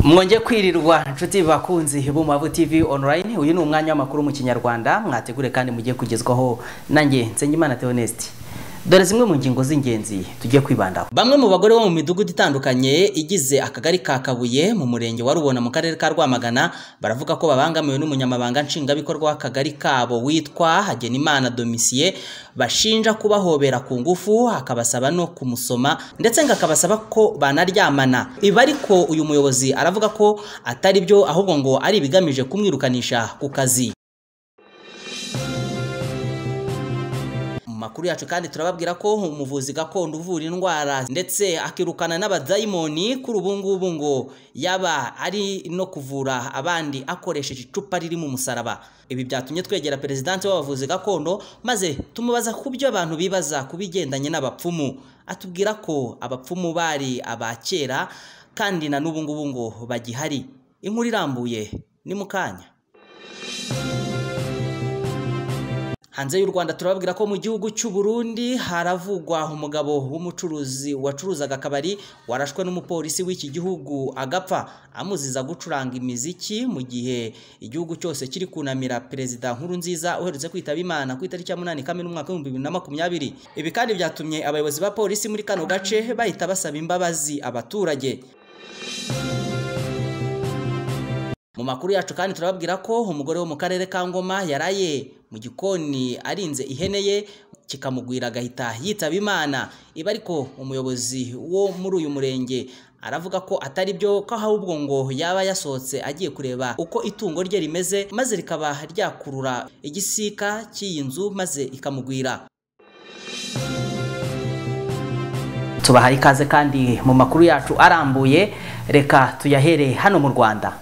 mwongeye kwirirwa inshuti bakunzi b'umuhavu tv online uyu ni umwanya w'amakuru mu kinyarwanda mwategure kandi mugiye kugezwaho nanjye nsengimana theoneste dore zimwe mu ngingo z'ingenzi tugiye kwibandaho bamwe mu bagore bo mu midugudu itandukanye igize akagari ka kabuye mu murenge wa rubona mu karere ka rwamagana baravuga ko babangamiwe n'umunyamabanga nshingwabikorwa w'akagari kabo witwa hagenimana domisiye bashinja kubahobera ku ngufu akabasaba no kumusoma ndetse ngo akabasaba ko banaryamana ibi ariko uyu muyobozi aravuga ko atari byo ahubwo ngo ari ibigamije kumwirukanisha ku kazi makuru yacu kandi turababwira ko umuvuzi gakondo uvura indwara ndetse akirukana n'abadayimoni kuri ubu ngubu ngo yaba ari no kuvura abandi akoresheje icupa ririmo umusaraba ibi byatumye twegera perezidansi w'abavuzi gakondo maze tumubaza ku byo abantu bibaza ku bigendanye n'abapfumu atubwira ko abapfumu bari aba kera kandi na n'ubu ngubu ngo bagihari inkuru irambuye ni mu kanya hanze y'u rwanda turababwira ko mu gihugu cy'u Burundi haravugwa umugabo w'umucuruzi wacuruzaga akabari warashwe n'umupolisi w'iki gihugu agapfa amuziza gucuranga imiziki mu gihe igihugu cyose kiri kunamira perezida nkuru nziza uherutse kwitaba imana ku itariki ya munani kamena umwaka w'ibihumbi bibiri na makumyabiri ibi kandi byatumye abayobozi ba polisi muri kano gace bahita basaba imbabazi abaturage mu makuru yacu kandi turababwira ko umugore wo mu karere ka ngoma yaraye mu gikoni arinze ihene ye kikamugwira agahita yitaba imana iba ariko umuyobozi wo muri uyu murenge aravuga ko atari byo ko ahubwo ngo yaba yasohotse agiye kureba uko itungo rye rimeze maze rikaba ryakurura igisika cy'iyi nzu maze ikamugwira tubahaye ikaze kandi mu makuru yacu arambuye reka tuyahere hano mu rwanda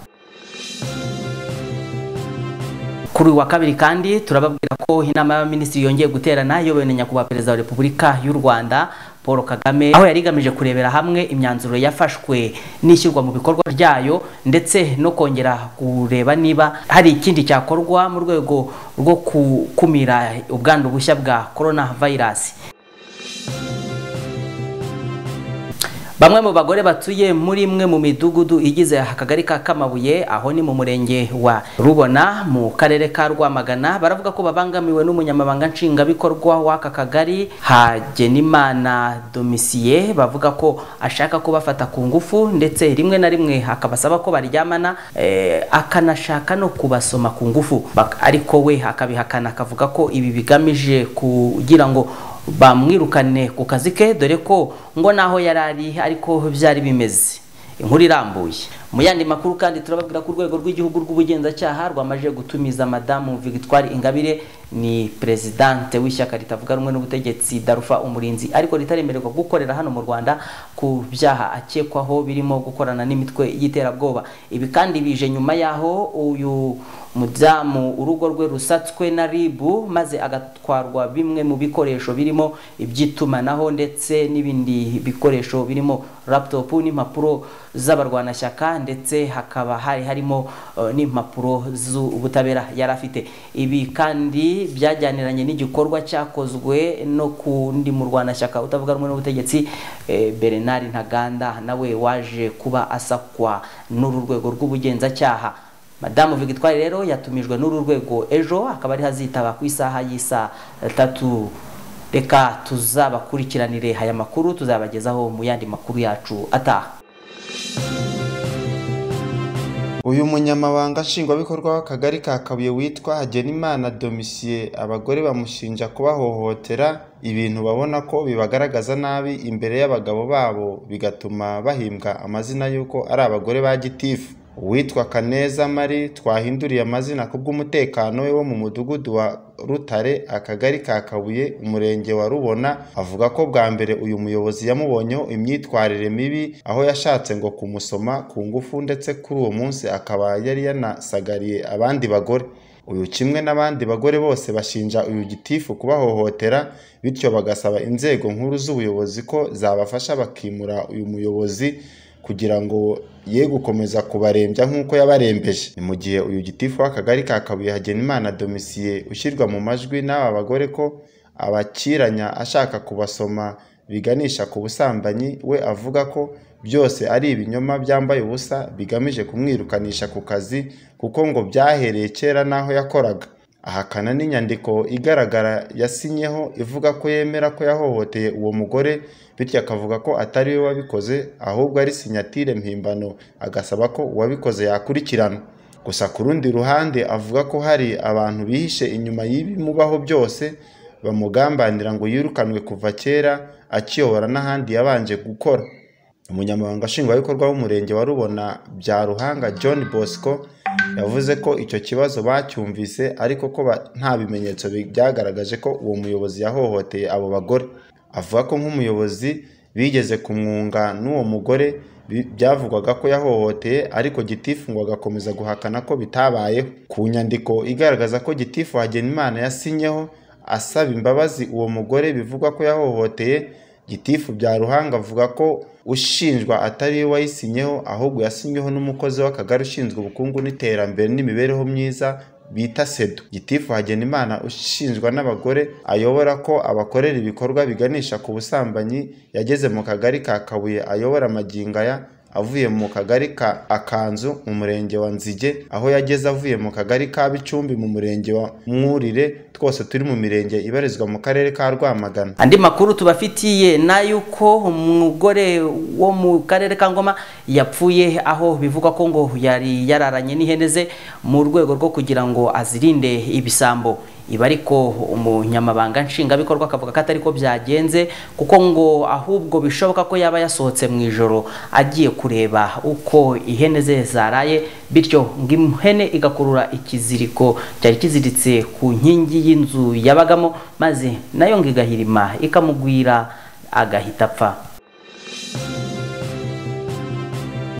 kuri uyu wa kabiri kandi turababwira ko inama y'abaminisitiri yongeye guterana iyobowe na nyakubahwa perezida wa repubulika y'u rwanda paul kagame aho yari igamije kurebera hamwe imyanzuro yafashwe n'ishyirwa mu bikorwa ryayo ndetse no kongera kureba niba hari ikindi cyakorwa mu rwego rwo gukumira ubwandu bushya bwa korona vayirasi bamwe mu bagore batuye muri imwe mu midugudu igize akagari ka kamabuye aho ni mu murenge wa rubona mu karere ka rwamagana baravuga ko babangamiwe n'umunyamabanga nshingwabikorwa w'aka kagari hagenimana domisiye bavuga ko ashaka kubafata ku ngufu ndetse rimwe na rimwe akabasaba ko baryamana akanashaka no kubasoma ku ngufu ariko we akabihakana akavuga ko ibi bigamije kugira ngo bamwirukane ku kazi ke dore ko ngo naho yari ari ariko byari bimeze inkuru irambuye mu yandi makuru kandi turababwira ko urwego rw'igihugu rw'ubugenzacyaha rwamaze gutumiza madamu Victoire ingabire ni perezidante w'ishyaka ritavuga rumwe n'ubutegetsi darufa umurinzi ariko ritaremererwa gukorera hano mu rwanda ku byaha akekwaho birimo gukorana n'imitwe y'iterabwoba ibi kandi bije nyuma yaho uyu mudamu urugo rwe rusatswe na ribu maze agatwarwa bimwe mu bikoresho birimo iby'itumanaho ndetse n'ibindi bikoresho birimo laputopu n'impapuro z'abarwanashyaka ndetse hakaba hari harimo n'impapuro z'ubutabera yari afite ibi kandi byajyaniranye n'igikorwa cyakozwe no kundi murwanashyaka utavuga rumwe n'ubutegetsi Bernard ntaganda nawe waje kuba asakwa n'uru rwego rw'ubugenzacyaha madamu Victoire rero yatumijwe n'uru rwego ejo akaba ari hazitaba ku isaha y'isa tatu reka tuzabakurikiranire aya makuru tuzabagezaho mu yandi makuru yacu ataha uyu munyamabanga nshingwabikorwa w'akagari ka kabuye witwa hagenimana domisiye abagore bamushinja kubahohotera ibintu babona ko bibagaragaza nabi imbere y'abagabo babo bigatuma bahimbwa amazina y'uko ari abagore ba gitifu uwitwa kaneza mari twahinduriye amazina kubw'umutekano we wo mu mudugudu wa rutare akagari ka kabuye umurenge wa rubona avuga ko bwa mbere uyu muyobozi yamubonyeho imyitwarire mibi aho yashatse ngo kumusoma ku ngufu ndetse kuri uwo munsi akaba yari yanasagariye abandi bagore uyu kimwe n'abandi bagore bose bashinja uyu gitifu kubahohotera bityo bagasaba inzego nkuru z'ubuyobozi ko zabafasha bakimura uyu muyobozi kugira ngo ye gukomeza kubarembya nk'uko yabarembeje ni mu gihe uyu gitifu w'akagari ka kabuye hagenimana domisiye ushyirwa mu majwi n'aba bagore ko abakiranya ashaka kubasoma biganisha ku busambanyi we avuga ko byose ari ibinyoma byambaye ubusa bigamije kumwirukanisha ku kazi kuko ngo byahereye kera n'aho yakoraga ahakana n'inyandiko igaragara yasinyeho ivuga ko yemera ko yahohoteye uwo mugore bityo akavuga ko atari we wabikoze ahubwo ari sinyatire mpimbano agasaba ko uwabikoze yakurikiranwa gusa ku rundi ruhande avuga ko hari abantu bihishe inyuma y'ibimubaho byose bamugambanira ngo yirukanwe kuva kera akiyobora n'ahandi yabanje gukora umunyamabanga nshingwabikorwa w'umurenge wa rubona bya ruhanga john bosco yavuze ko icyo kibazo bacyumvise ariko ko ba- nta bimenyetso bi- byagaragaje ko uwo muyobozi yahohoteye abo bagore avuga ko nk'umuyobozi bigeze kumwunga n'uwo mugore bi- byavugwaga ko yahohoteye ariko gitifu ngo agakomeza guhakana ko bitabayeho ku nyandiko igaragaza ko gitifu hagenimana yasinyeho asaba imbabazi uwo mugore bivugwa ko yahohoteye gitifu bya ruhanga avuga ko ushinjwa atari we wayisinyeho ahubwo yasinyweho n'umukozi w'akagari ushinzwe ubukungu n'iterambere n'imibereho myiza bita sedo gitifu hagenimana ushinjwa n'abagore ayobora ko abakorera ibikorwa biganisha ku busambanyi yageze mu kagari ka kabuye ayobora magingo aya avuye mu kagari ka akanzu mu murenge wa nzige aho yageze avuye mu kagari ka bicumbi mu murenge wa mwurire twose turi mu mirenge ibarizwa mu karere ka rwamagana andi makuru tubafitiye n'ayuko umugore wo mu karere ka ngoma yapfuye aho bivugwa ko ngo yari yararanye n'ihene ze mu rwego rwo kugira ngo azirinde ibisambo ibi ariko umunyamabanga nshingwabikorwa akavuga ko atari ko byagenze kuko ngo ahubwo bishoboka ko yaba yasohotse mu ijoro agiye kureba uko ihene ze zaraye bityo ngo ihene igakurura ikiziriko cyari kiziritse ku nkingi y'inzu yabagamo maze nayo ngo igahirima ikamugwira agahita apfa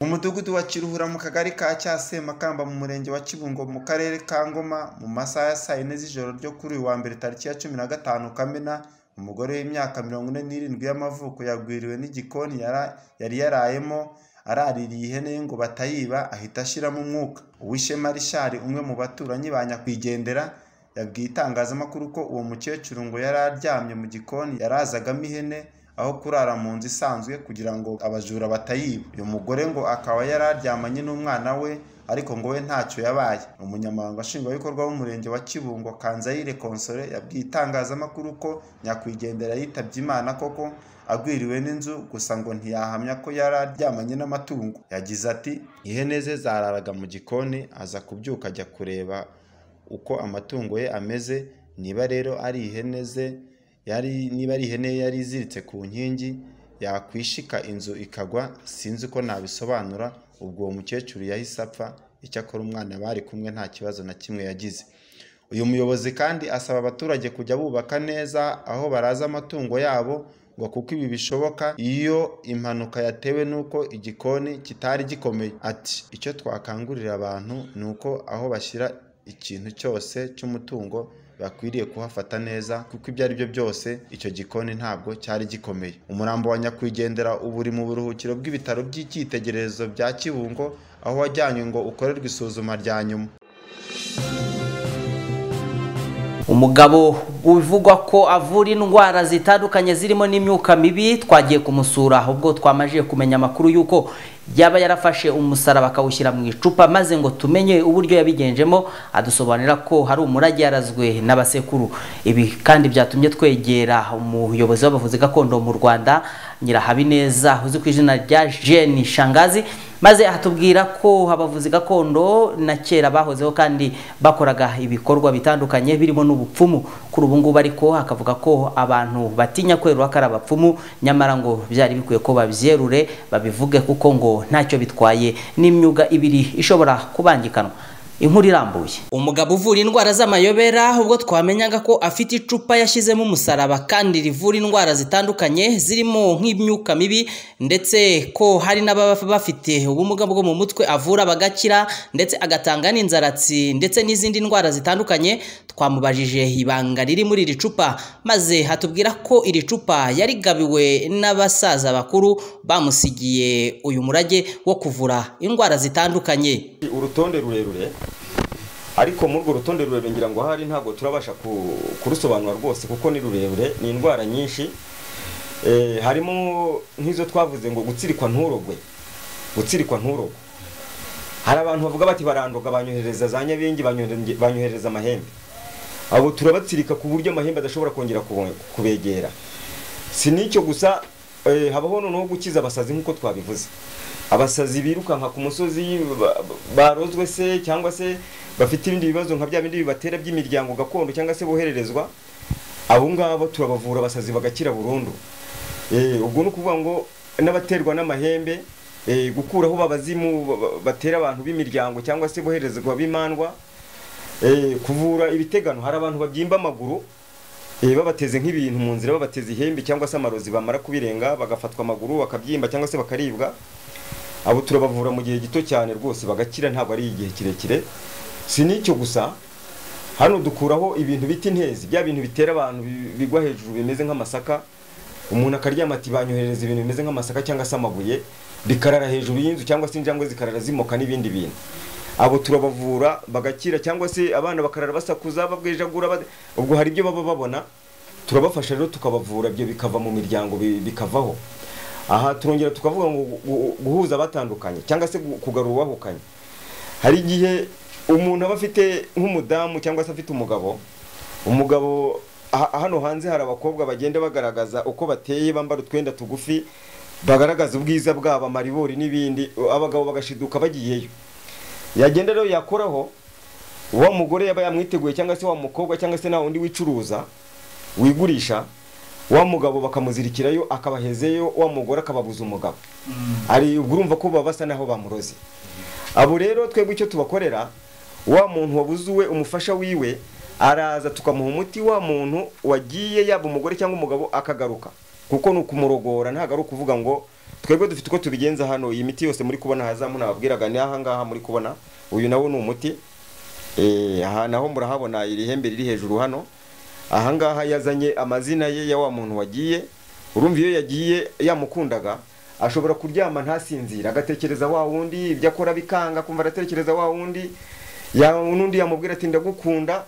mu mudugudu wa kiruhura mu kagari ka cyasemakamba mu murenge wa kibungo mu karere ka ngoma mu masaha ya saa yine z'ijoro ryo kuri uyu wa mbere tariki ya cumi na gatanu kamena umugore w'imyaka mirongo ine n'irindwi y'amavuko yagwiriwe n'igikoni yara- yari yarayemo araririye ihene ye ngo batayiba ahita ashiramo umwuka uwishema rishari umwe mu baturanyi ba nyakwigendera yabwiye itangazamakuru ko uwo mukecuru ngo yari aryamye mu gikoni yarazagamo ihene aho kurara mu nzu isanzwe kugira ngo abajura batayiba uyu mugore ngo akaba yari aryamanye n'umwana we ariko ngo we ntacyo yabaye umunyamabanga nshingwabikorwa w'umurenge wa kibungo kanzayire konsore yabwiye itangazamakuru ko nyakwigendera yitabye imana koko agwiriwe n'inzu gusa ngo ntiyahamya ko yari aryamanye n'amatungo yagize ati ihene ze zararaga mu gikoni aza kubyuka ajya kureba uko amatungo ye ameze niba rero ari ihene ze yari niba ari ihene ye yari iziritse ku nkingi yakwishika inzu ikagwa sinzi uko nabisobanura ubwo uwo mukecuru yahise apfa icyakora umwana bari kumwe nta kibazo na kimwe yagize uyu muyobozi kandi asaba abaturage kujya bubaka neza aho baraza amatungo yabo ngo kuko ibi bishoboka iyo impanuka yatewe n'uko igikoni kitari gikomeye ati icyo twakangurira abantu ni uko aho bashyira ikintu cyose cy'umutungo bakwiriye kuhafata neza kuko ibyo ari byo byose icyo gikoni ntabwo cyari gikomeye umurambo wa nyakwigendera ubu uri mu buruhukiro bw'ibitaro by'icyitegererezo bya kibungo aho wajyanywe ngo ukorerwe isuzuma rya nyuma umugabo bivugwa ko avura indwara zitandukanye zirimo n'imyuka mibi twagiye kumusura ubwo twamajije kumenya amakuru y'uko yaba yarafashe umusaraba akawushyira mu icupa maze ngo tumenye uburyo yabigenjemo adusobanurira ko hari umurage yarazwe n'abasekuru ibi kandi byatumye twegera umuyobozi w'abavuzi gakondo mu rwanda nyirahabineza uzi ku izina rya jeni shangazi maze atubwira ko abavuzi gakondo na kera bahozeho kandi bakoraga ibikorwa bitandukanye birimo n'ubupfumu kuri ubu ngubu ariko akavuga ko abantu batinya kwerura ko ari abapfumu nyamara ngo byari bikwiye ko babyerure babivuge kuko ngo ntacyo bitwaye n'imyuga ibiri ishobora kubangikanwa inkuru irambuye umugabo uvura indwara z'amayobera ubwo twamenyaga ko afite icupa yashyizemo umusaraba kandi rivura indwara zitandukanye zirimo nk'imyuka mibi ndetse ko hari n'ababa bafite ubumuga bwo mu mutwe avura bagakira ndetse agatanga n'inzaratsi ndetse n'izindi ndwara zitandukanye twamubajije ibanga riri muri iri cupa maze hatubwira ko iri cupa yarigabiwe n'abasaza bakuru bamusigiye uyu murage wo kuvura indwara zitandukanye urutonde rurerure ariko muri urwo rutonde rurerure ngira ngo ahari ntabwo turabasha ku- kurusobanura rwose kuko ni rurerure ni indwara nyinshi Eh, harimo nk'izo twavuze ngo gutsirikwa nturogwe gutsirikwa nturogwe hari abantu bavuga bati barandoga banyohereza za nyabingi banyohere- banyohereza amahembe abo turabatsirika ku buryo amahembe adashobora kongera kubo- kubegera si n'icyo gusa eh, habaho noneho gukiza abasazi nk'uko twabivuze abasazi birukanka ku musozi ba- barozwe se cyangwa se bafite ibindi bibazo nka bya bindi bibatera by'imiryango gakondo cyangwa se bohererezwa abo ngabo turabavura abasazi bagakira burundu Eh, ubwo ni ukuvuga ngo n'abaterwa n'amahembe eh, gukuraho babazimu ba- ba- batera abantu b'imiryango cyangwa se boherezwa b'imandwa Eh, kuvura ibitegano hari abantu babyimba amaguru eh, babateze nk'ibintu mu nzira babateze ihembe cyangwa se amarozi bamara kubirenga bagafatwa amaguru bakabyimba cyangwa se bakaribwa abo turabavura mu gihe gito cyane rwose bagakira ntabwo ari igihe kirekire si n'icyo gusa hano dukuraho ibintu bita intezi bya bintu bitera abantu bi- bigwa hejuru bimeze nk'amasaka umuntu akaryama ati banyohereza ibintu bimeze nk'amasaka cyangwa se amabuye bikarara hejuru y'inzu cyangwa se injangwe zikarara zimoka n'ibindi bintu abo turabavura bagakira cyangwa se abana bakarara basakuza babwejagura bade- ubwo hari ibyo baba babona turabafasha rero tukabavura ibyo bikava mu miryango bi- bikavaho aha turongera tukavuga ngo gu- gu- guhuza abatandukanye cyangwa se gu- kugarura uwahukanye hari igihe umuntu aba afite nk'umudamu cyangwa se afite umugabo umugabo ha- hano hanze hari abakobwa bagenda bagaragaza uko bateye bambara utwenda tugufi bagaragaza ubwiza bwabo amaribori n'ibindi abagabo bagashiduka bagiyeyo yagenda rero yakoraho wa mugore yaba yamwiteguye cyangwa se wa mukobwa cyangwa se nta wundi wicuruza wigurisha wa mugabo bakamuzirikirayo akabahezeyo wa mugore akababuza umugabo hari ubwo urumva ko baba basa naho bamuroze abo rero twebwe icyo tubakorera wa muntu wabuze uwe umufasha wiwe araza tukamuha umuti wa muntu wagiye yaba umugore cyangwa umugabo akagaruka kuko ni ukumurogora ntabwo ari ukuvuga ngo twebwe dufite uko tubigenza hano iyi miti yose muri kubona hazamu nababwiraga ni ahangaha muri kubona uyu nawo ni umuti Eh, aha naho murahabona iri hembe riri hejuru hano ahangaha yazanye amazina ye ya wa muntu wagiye urumva iyo yagiye yamukundaga ashobora kuryama ntasinzira agatekereza wa wundi ibyo akora bikanga akumva aratekereza wa wundi ya- n'undi yamubwira ati ndagukunda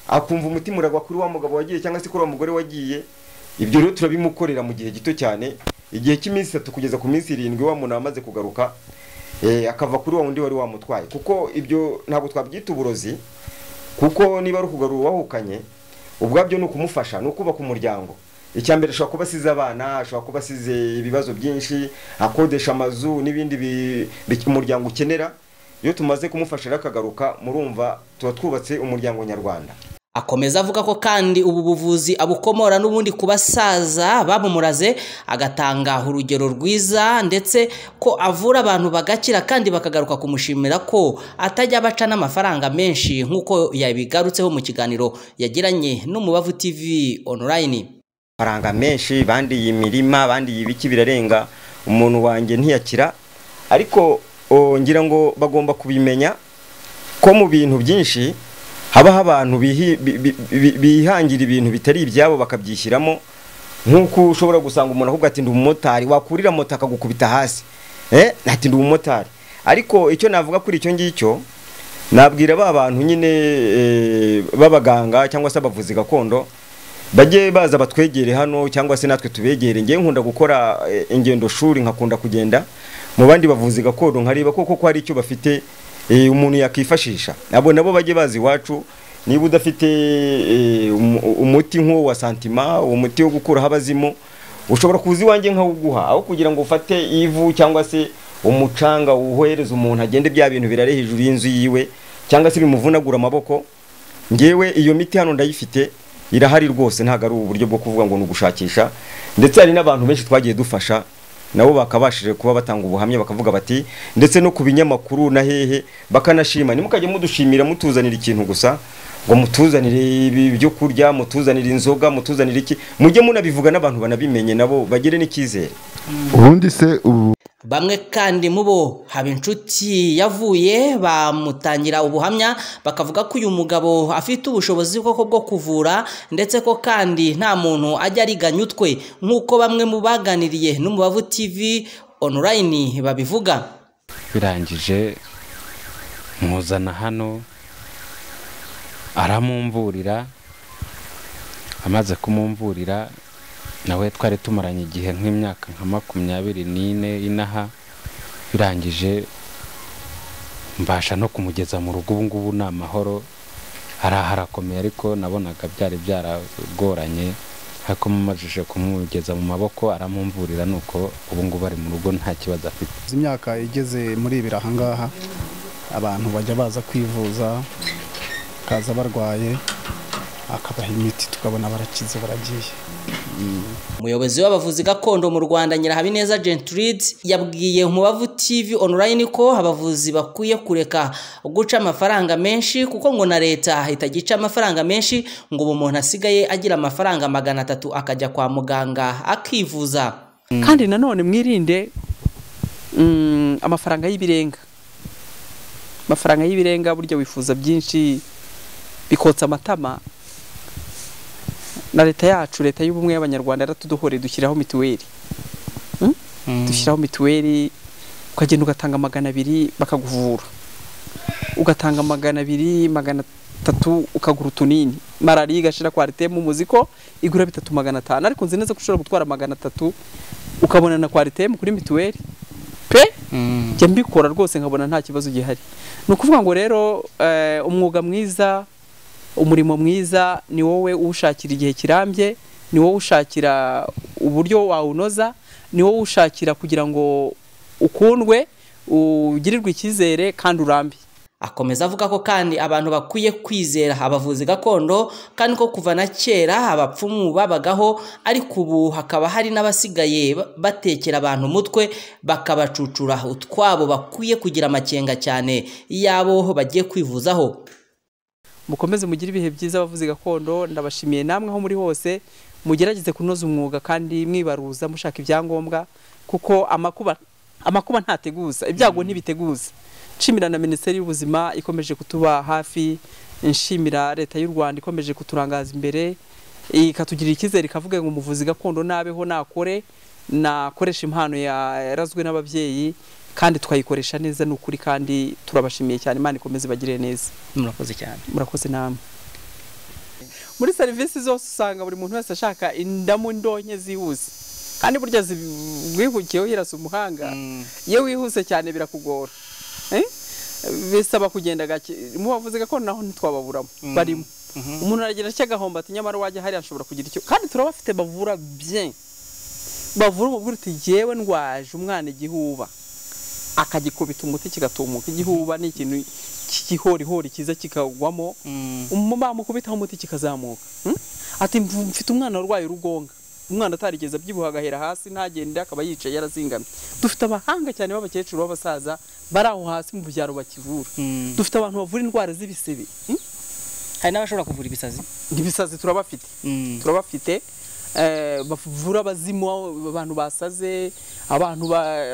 akumva umutima uragwa kuri wa mugabo wagiye cyangwa se kuri wa mugore wagiye ibyo rero turabimukorera mu gihe gito cyane igihe cy'iminsi itatu kugeza ku minsi irindwi wa muntu wamaze kugaruka eh, akava kuri wa wundi wari wamutwaye kuko ibyo ntabwo twabyita uburozi kuko niba ari ukugarura uwahukanye ubwabyo ni ukumufasha ni ukubaka umuryango icya mbere ashobora kuba asize abana ashobora kuba asize ibibazo byinshi akodesha amazu n'ibindi bi- bi- umuryango ukenera iyo tumaze kumufasha rero akagaruka murumva tuba twubatse umuryango nyarwanda Akomeza avuga ko kandi ubu buvuzi abukomora n'ubundi ku basaza babumuraze agatanga urugero rwiza ndetse ko avura abantu bagakira kandi bakagaruka kumushimira ko atajya abaca n'amafaranga menshi nk'uko yabigarutseho mu kiganiro yagiranye n'umubavu TV online. amafaranga menshi bandiye imirima bandiye ibiki birarenga umuntu wanjye ntiyakira ariko o, ngira ngo bagomba kubimenya ko mu bintu byinshi habaho abantu bihi- bi- bi- bi- bihangira ibintu bitari ibyabo bakabyishyiramo nk'uko ushobora gusanga umuntu ahubwo ati ndi umumotari wakurira moto akagukubita hasi eh ati ndi umumotari ariko icyo navuga kuri icyo ngicyo nabwira ba bantu nyine eh, b'abaganga cyangwa se abavuzi gakondo bajye baza batwegere hano cyangwa se natwe tubegere ngewe nkunda gukora eh, ingendo shuri nkakunda kugenda mu bandi bavuzi gakondo nkareba koko ko hari icyo bafite eh, umuntu yakifashisha abo nabo bajye bazi iwacu niba udafite eh, umu- umuti nk'uwo wa santima umuti wo gukuraho abazimu ushobora kuza iwanjye nkawuguha aho kugira ngo ufate ivu cyangwa se umucanga wohereza umuntu agende bya bintu birare hejuru y'inzu yiwe cyangwa se bimuvunagura amaboko ngewe iyo miti hano ndayifite irahari rwose ntabwo ari uburyo bwo kuvuga ngo ni ugushakisha ndetse hari n'abantu benshi twagiye dufasha nabo bakabashije kuba batanga ubuhamya bakavuga bati ndetse no ku binyamakuru na hehe bakanashima ntimukajye mudushimira mutuzanira ikintu gusa ngo mutuzanire ibi byo kurya mutuzanire inzoga mutuzanire iki mujye munabivuga n'abantu banabimenye nabo bagire n'icyizere ubundi se ubu Bamwe kandi mu bo haba inshuti yavuye bamutangira ubuhamya bakavuga ko uyu mugabo afite ubushobozi koko bwo kuvura ndetse ko kandi nta muntu ajya ariganya utwe nk'uko bamwe mu baganiriye n'umubavu TV online babivuga. birangije nkuzana hano aramumvurira amaze kumumvurira nawe twari tumaranye igihe nk'imyaka nka makumyabiri n'ine inaha birangije mbasha no kumugeza mu rugo ubu ngubu ni amahoro hari harakomeye ariko nabonaga byari byaragoranye ariko mumajije kumugeza mu maboko aramumvurira nuko ubu ngubu ari mu rugo nta kibazo afite Izi myaka igeze muri ibiri ahangaha abantu bajya baza kwivuza bakaza barwaye akabaha imiti tukabona barakize baragiye umuyobozi w'abavuzi gakondo mu rwanda nyirahabineza gentride yabwiye umubavu tv online ko abavuzi bakwiye kureka guca amafaranga menshi kuko ngo na leta itagica amafaranga menshi ngo ubu umuntu asigaye agira amafaranga magana atatu akajya kwa muganga akivuza kandi nanone mwirinde mm, amafaranga y'ibirenga amafaranga y'ibirenga burya wifuza byinshi bikotsa amatama na leta yacu leta y'ubumwe y'abanyarwanda yaratuduhore dushyiraho mituweli Mm? dushyiraho mituweli ukagenda ugatanga magana abiri bakakuvura ugatanga magana abiri magana atatu ukagura utunini malariya igashira kwaritemu umuziko igura bitatu magana atanu ariko nzi neza ko ushobora gutwara magana atatu ukabona na kwaritemu kuri mituweli pe njya mbikora rwose nkabona nta kibazo gihari ni ukuvuga ngo rero eh, umwuga mwiza umurimo mwiza ni wowe uwushakira igihe kirambye ni wowe ushakira uburyo wawunoza ni wowe ushakira kugira ngo ukundwe ugirirwe icyizere kandi urambe akomeza avuga ko kandi abantu bakwiye kwizera abavuzi gakondo kandi ko kuva na kera abapfumu babagaho ariko ubu hakaba hari n'abasigaye ba- batekera abantu umutwe bakabacucura utwabo bakwiye kugira amakenga cyane y'abo bagiye kwivuzaho mukomeze mugire ibihe byiza abavuzi gakondo ndabashimiye namwe aho muri hose mugerageze kunoza umwuga kandi mwibaruza mushaka ibyangombwa kuko amakuba amakuba ntateguza ibyago ntibiteguza nshimira na minisiteri y'ubuzima ikomeje kutuba hafi nshimira leta y'u rwanda ikomeje kuturangaza imbere ikatugirira icyizere ikavuga ngo umuvuzi gakondo nabeho nakore nakoresha impano yarazwe n'ababyeyi kandi tukayikoresha neza ni ukuri kandi turabashimiye cyane imana ikomeze ibagire neza murakoze cyane murakoze namwe muri serivisi zose usanga buri muntu wese ashaka indamu ndonke zihuse kandi burya zigwihukiyeho hirasa umuhanga iyo wihuse cyane birakugora Eh? bisaba kugenda gake mu bavuzi gakondo naho ntitwababuramo barimo umuntu aragira atya agahomba ati nyamara wajya hariya ashobora kugira icyo kandi turaba bafite bavura bien bavura umubwira uti jyewe ndwaje umwana igihuba akagikubita umuti kigatumuka igihuba ni ikintu cy'igihorihori cyiza kikagwamo umu- bamukubitaho umuti kikazamuka Hmm? ati "Mvu- mfite umwana urwaye urugonga umwana atarigeze abyibuha agahera hasi ntagende akaba yicaye yarazingamye dufite abahanga cyane b'abakecuru b'abasaza bari aho hasi mu byaro bakivura dufite abantu bavura indwara z'ibisebe Hmm? hari n'abashobora kuvura ibisazi ibisazi turabafite turabafite eh, bavura abazimu abantu basaze abantu ba-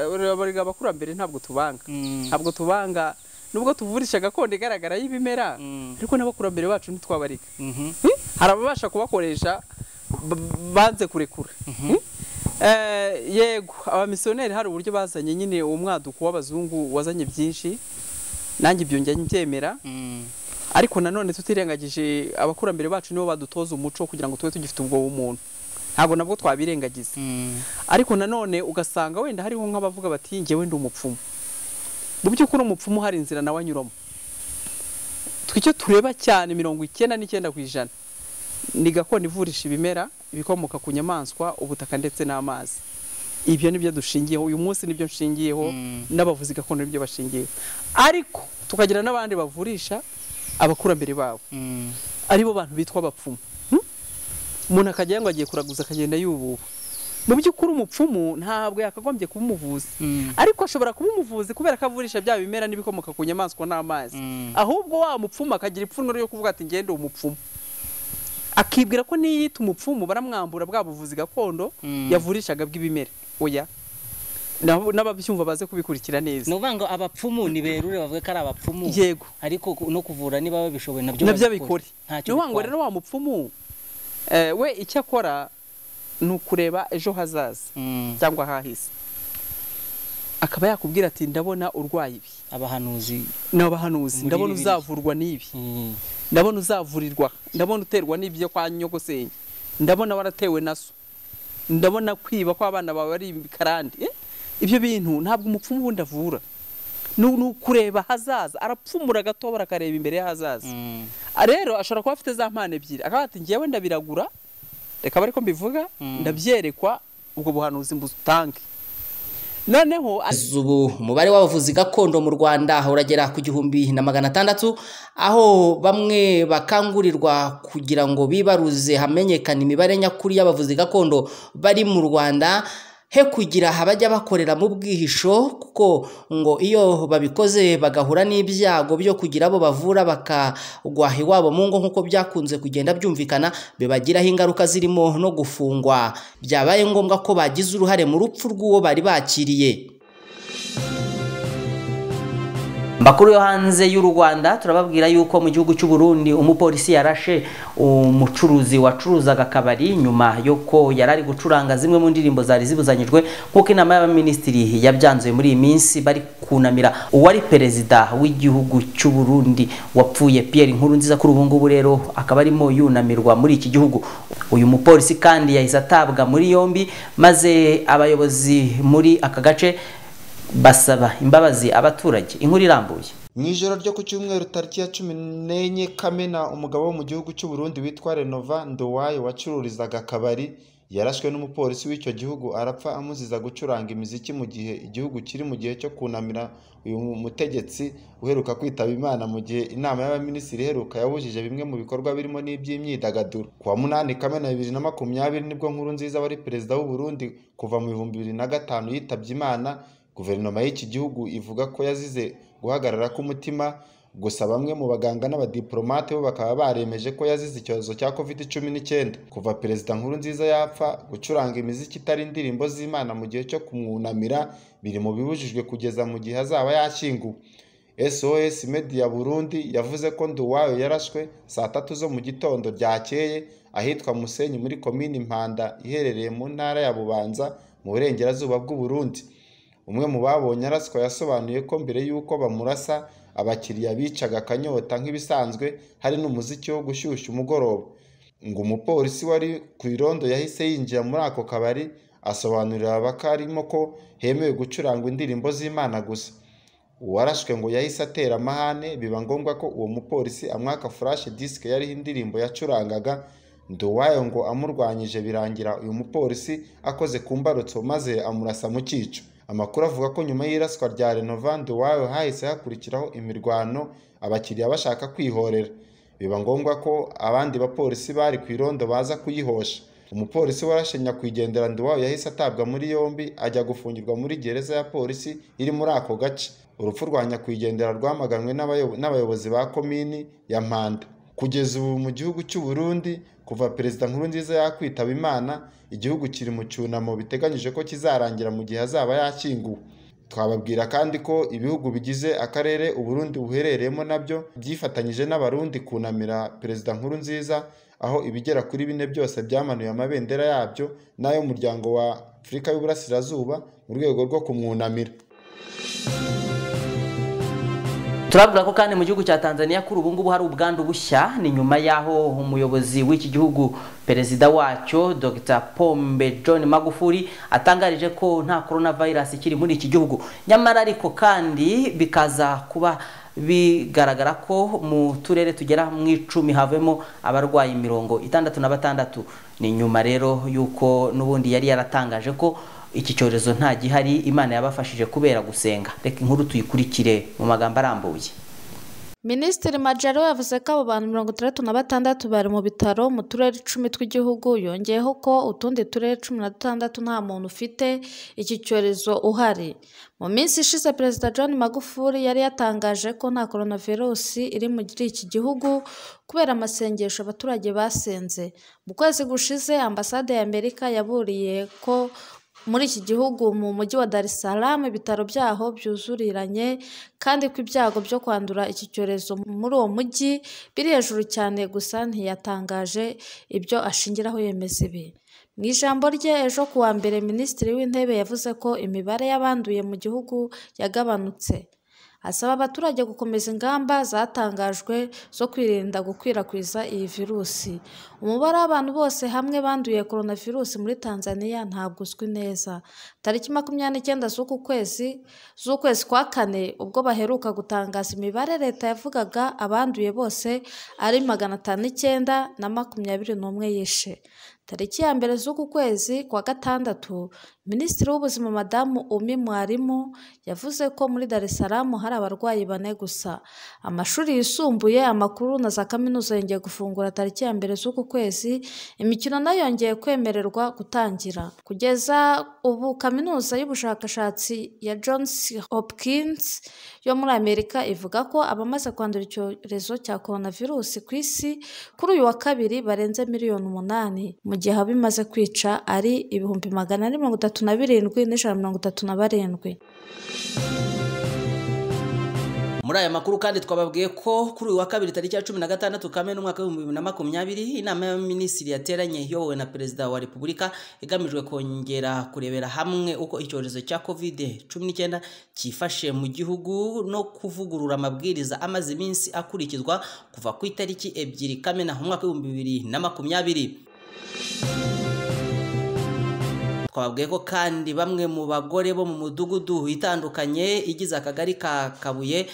erega abakurambere ntabwo tubanga ntabwo tubanga nubwo tuvurisha gakondo igaragara y'ibimera ariko n'abakurambere bacu ntitwabarika Hmm? hari ababasha kubakoresha b- banze kurekura Hmm? Eh, yego abamisiyoneri hari uburyo bazanye nyine uwo mwaduko w'abazungu wazanye byinshi nanjye ibyo njya mbyemera ariko nanone tutirengagije abakurambere bacu nibo badutoza umuco kugira ngo tube tugifite ubwo bumuntu ntabwo nabwo twabirengagiza ariko nanone ugasanga wenda hariho nk'abavuga bati njyewe ndi umupfumu mu by'ukuri umupfumu hari inzira nawe anyuramo twicyo tureba cyane mirongo icyenda n'icyenda ku ijana ni gakondo ivurisha ibimera ibikomoka ku nyamaswa ubutaka ndetse n'amazi ibyo nibyo dushingiyeho uyu munsi nibyo nshingiyeho n'abavuzi gakondo nibyo bashingiyeho ariko tukagira n'abandi bavurisha abakurambere babo aribo bantu bitwa abapfumu Hmm? umuntu akajya ngo agiye kuraguza akagenda yububa mu by'ukuri umupfumu ntabwo yakagombye kuba umuvuzi ariko ashobora kuba umuvuzi kubera ko avurisha bya bimera n'ibikomoka ku nyamaswa n'amazi ahubwo wa mupfumu akagira ipfunwe ryo kuvuga ati ngende umupfumu akibwira ko niyita umupfumu baramwambura bwa buvuzi gakondo yavurishaga bw'ibimera oya Nabo- n'ababyumva baze kubikurikira ni neza ukuvuga ngo abapfumu ni berure bavuga ko ari abapfumu yego ariko ku- no kuvura niba babishoboye nabyo nabyo babikore. abikore Ntacyo ni ukuvuga ngo bitwaye. rero wa mupfumu eh, we icyo akora ni ukureba ejo hazaza Mm. cyangwa ahahise akaba yakubwira ati ndabona urwaye ibi abahanuzi ni abahanuzi Muri ndabona Bibiliya. uzavurwa n'ibi mm. ndabona uzavurirwa ndabona uterwa n'ibyo kwa nyogosenge ndabona waratewe na so ndabona kwiba ko abana bawe ari ibikarande Eh, ibyo bintu ntabwo umupfumu wundi avura ni ni ukureba hazaza arapfumura agatobora akareba imbere y'ahazaza Ah, rero ashobora kuba afite za mpano ebyiri akaba ati njyewe ndabiragura reka ariko mbivuga ndabyerekwa ubwo buhanuzi mbutange noneho Kugeza ubu umubare w'abavuzi gakondo mu rwanda uragera ku gihumbi na magana atandatu aho bamwe bakangurirwa kugira ngo bibaruze hamenyekane imibare nyakuri y'abavuzi gakondo bari mu rwanda he kugira abajya bakorera mu bwihisho kuko ngo iyo babikoze bagahura n'ibyago byo kugira abo bavura bakagwa iwabo mu ngo nk'uko byakunze kugenda byumvikana bibagiraho ingaruka zirimo no gufungwa byabaye ngombwa ko bagize uruhare mu rupfu rw'uwo bari bakiriye makuru yo hanze y'u Rwanda turababwira yuko mu gihugu cy'u Burundi umupolisi yarashe umucuruzi wacuruzaga akabari nyuma yuko yari ari gucuranga zimwe mu ndirimbo zari zibuzanyijwe nk'uko inama y'abaminisitiri yabyanzuye muri iyi minsi bari kunamira uwari perezida w'igihugu cy'u Burundi wapfuye Pierre Nkurunziza kuri ubu ngubu rero akaba arimo yunamirwa muri iki gihugu uyu mupolisi kandi yahise atabwa muri yombi maze abayobozi muri aka gace basaba imbabazi abaturage inkuru irambuye mu ijoro ryo ku cyumweru tariki ya cumi n'enye kamena umugabo wo mu gihugu cy'u Burundi witwa renova ndowayo wacururizaga akabari yarashwe n'umupolisi w'icyo gihugu arapfa amuziza gucuranga imiziki mu gihe igihugu kiri mu gihe cyo kunamira uyu mutegetsi uheruka kwitaba imana mu gihe inama y'abaminisitiri iheruka yabujije bimwe mu bikorwa birimo n'iby'imyidagaduro kuwa munani kamena bibiri na makumyabiri nibwo nkuru nziza wari perezida w'u Burundi kuva mu bihumbi bibiri na gatanu yitabye imana guverinoma y'iki gihugu ivuga ko yazize guhagarara k'umutima gusa bamwe mu baganga n'abadiplomate bo bakaba baremeje ko yazize icyorezo cya covid cumi n'icyenda kuva perezida nkuru nziza yapfa gucuranga imiziki itari indirimbo z'imana mu gihe cyo kumwunamira biri mu bibujijwe kugeza mu gihe azaba yashyinguwe sos media burundi yavuze ko nduwayo yarashwe saa tatu zo mu gitondo ryakeye ahitwa musenyi muri komini mpanda iherereye mu ntara ya bubanza mu burengerazuba bw'u Burundi umwe mu babonye araswa yasobanuye ko mbere y'uko bamurasa abakiriya bicaga akanyota nk'ibisanzwe hari n'umuziki wo gushyushya umugoroba ngo umupolisi wari ku irondo yahise yinjira muri ako kabari asobanurira abakarimo ko hemewe gucuranga indirimbo z'imana gusa uwarashwe ngo yahise atera amahane biba ngombwa ko uwo mupolisi amwaka furashe disike yariho indirimbo yacurangaga nduwayo ngo amurwanyije birangira uyu mupolisi akoze ku mbarutso maze amurasa mu cyico amakuru avuga ko nyuma y'iraswa rya renovandi wawe hahise hakurikiraho imirwano abakiriya bashaka kwihorera biba ngombwa ko abandi bapolisi bari ku irondo baza kuyihosha umupolisi warashe nyakwigendera nduwawe yahise atabwa muri yombi ajya gufungirwa muri gereza ya polisi iri muri ako gace urupfu rwa nyakwigendera rwamaganwe n'abayo- n'abayobozi ba komini ya mpanda kugeza ubu mu gihugu cy'u Burundi kuva perezida nkuru nziza yakwitaba imana igihugu kiri mu cyunamo biteganyije ko kizarangira mu gihe azaba yashyinguwe twababwira kandi ko ibihugu bigize akarere uburundi buherereyemo nabyo byifatanyije n'abarundi kunamira perezida nkuru nziza aho ibigera kuri bine byose byamanuye amabendera yabyo n'ay'umuryango wa afurika y'uburasirazuba mu rwego rwo kumwunamira turabwira ko kandi mu gihugu cya tanzania kuri ubu ngubu hari ubwandu bushya ni nyuma y'aho umuyobozi w'iki gihugu perezida wacyo dr pombe john magufuli atangarije ko nta coronavirus ikiri muri iki gihugu nyamara ariko kandi bikaza kuba bigaragara ko mu turere tugera mu icumi havemo abarwayi mirongo itandatu na batandatu ni nyuma rero y'uko n'ubundi yari yaratangaje ko iki cyorezo nta gihari imana yabafashije kubera gusenga reka inkuru tuyikurikire mu magambo arambuye Minisitiri Majaro yavuze ko abo bantu mirongo itandatu na batandatu bari mu bitaro mu turere icumi tw'igihugu yongeyeho ko utundi turere cumi na dutandatu nta muntu ufite iki cyorezo uhari mu minsi ishize perezida john magufuli yari yatangaje ko nta coronavirusi iri muri iki gihugu kubera amasengesho abaturage basenze mu kwezi gushize ambasade ya amerika yaburiye ko muri iki gihugu mu mujyi wa Dar es Salaam ibitaro byaho byuzuriranye kandi ko ibyago byo kwandura iki cyorezo muri uwo mujyi biri hejuru cyane gusa ntiyatangaje ibyo ashingiraho yemeza ibi mu ijambo rye ejo ku wa mbere minisitiri w'intebe yavuze ko imibare y'abanduye mu gihugu yagabanutse asaba abaturage gukomeza ingamba zatangajwe zo kwirinda gukwirakwiza iyi virusi umubare w'abantu bose hamwe banduye korona virusi muri tanzania ntabwo uzwi neza tariki makumyabiri n'icyenda z'uku kwezi z'ukwezi kwa kane ubwo baheruka gutangaza imibare leta yavugaga abanduye bose ari magana atanu n'icyenda na makumyabiri n'umwe yishe tariki ya mbere z'uku kwezi kwa gatandatu minisitiri w'ubuzima madamu umi mwarimu yavuze ko muri dar es salaam hari abarwayi bane gusa amashuri yisumbuye amakuru na za kaminuza yongeye gufungura tariki ya mbere z'uku kwezi imikino nayo yongeye kwemererwa gutangira kugeza ubu kaminuza y'ubushakashatsi ya johns hopkins yo muri amerika ivuga ko abamaze kwandura icyorezo cya coronavirusi ku isi kuri uyu wa kabiri barenze miliyoni umunani mu gihe haba imaze kwica ari ibihumbi magana ane mirongo itatu na birindwi n'ijana mirongo itatu na barindwi muri aya makuru kandi twababwiye ko kuri uyu wa kabiri tariki ya cumi na gatandatu kamena umwaka w'ibihumbi bibiri na makumyabiri inama y'abaminisitiri yateranye iyobowe na perezida wa repubulika igamijwe kongera kurebera hamwe uko icyorezo cya kovide cumi n'icyenda cyifashe mu gihugu no kuvugurura amabwiriza amaze iminsi akurikizwa kuva ku itariki ebyiri kamena umwaka w'ibihumbi bibiri na makumyabiri twababwiye ko kandi bamwe mu bagore bo mu mudugudu itandukanye igize akagari ka kabuye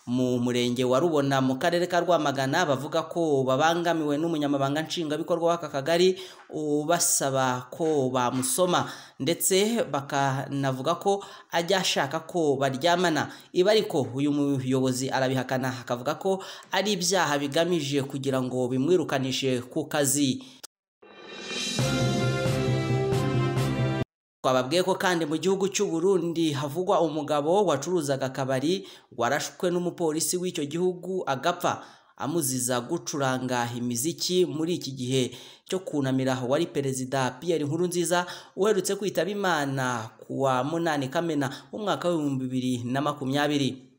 mu murenge wa rubona mu karere ka rwamagana bavuga ko babangamiwe n'umunyamabanga nshingwabikorwa w'aka kagari ubasaba ko bamusoma ndetse bakanavuga ko ajya ashaka ko baryamana iba ariko uyu muyobozi arabihakana akavuga ko ari ibyaha bigamije kugira ngo bimwirukanishe ku kazi twababwiye ko kandi mu gihugu cy'u Burundi havugwa umugabo wacuruzaga akabari warashwe n'umupolisi w'icyo gihugu agapfa amuziza gucuranga imiziki muri iki gihe cyo kunamira wari perezida Pierre Nkurunziza uherutse kwitaba Imana ku wa munani Kamena umwaka w'ibihumbi bibiri na makumyabiri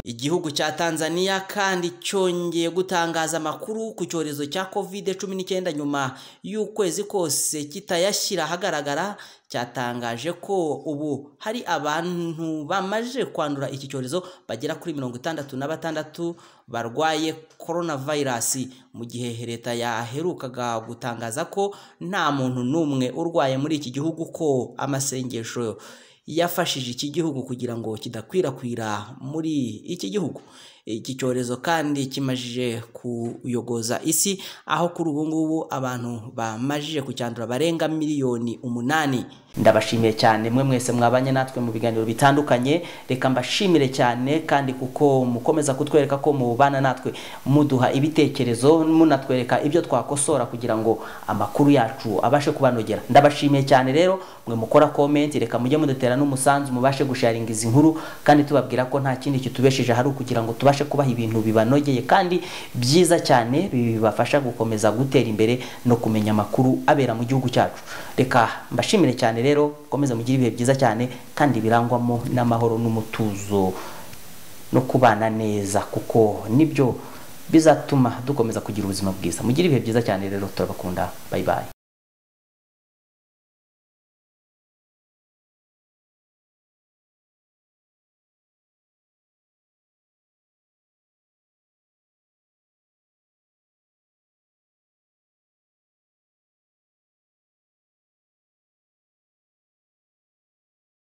igihugu cya tanzania kandi cyongeye gutangaza amakuru ku cyorezo cya covid cumi n'icyenda nyuma y'ukwezi kose kitayashyira ahagaragara cyatangaje ko ubu hari abantu bamaze kwandura iki cyorezo bagera kuri mirongo itandatu na batandatu barwaye coronavirus mu gihe leta yaherukaga gutangaza ko nta muntu n'umwe urwaye muri iki gihugu ko amasengesho yafashije iki gihugu kugira ngo kidakwirakwira muri iki gihugu iki cyorezo kandi kimajije kuyogoza isi aho kuri ubu ngubu abantu bamajije kucyandura barenga miliyoni umunani ndabashimiye cyane mwe mwese mwabanye natwe mu biganiro bitandukanye reka mbashimire cyane kandi kuko mukomeza kutwereka ko mubana natwe muduha ibitekerezo munatwereka ibyo twakosora kugira ngo amakuru yacu abashe kubanogera ndabashimiye cyane rero mwe mukora komenti reka mujye mudutera n'umusanzu mubashe gusharinga izi nkuru kandi tubabwira ko nta kindi kitubesheje hari ukugira ngo tubashe kubaha ibintu bibanogeye kandi byiza cyane bibafasha gukomeza gutera imbere no kumenya amakuru abera mu gihugu cyacu reka mbashimire cyane rero komeza mugire ibihe byiza cyane kandi birangwamo n'amahoro n'umutuzo no kubana neza kuko nibyo bizatuma dukomeza kugira ubuzima bwiza mugire ibihe byiza cyane rero turabakunda bayibaye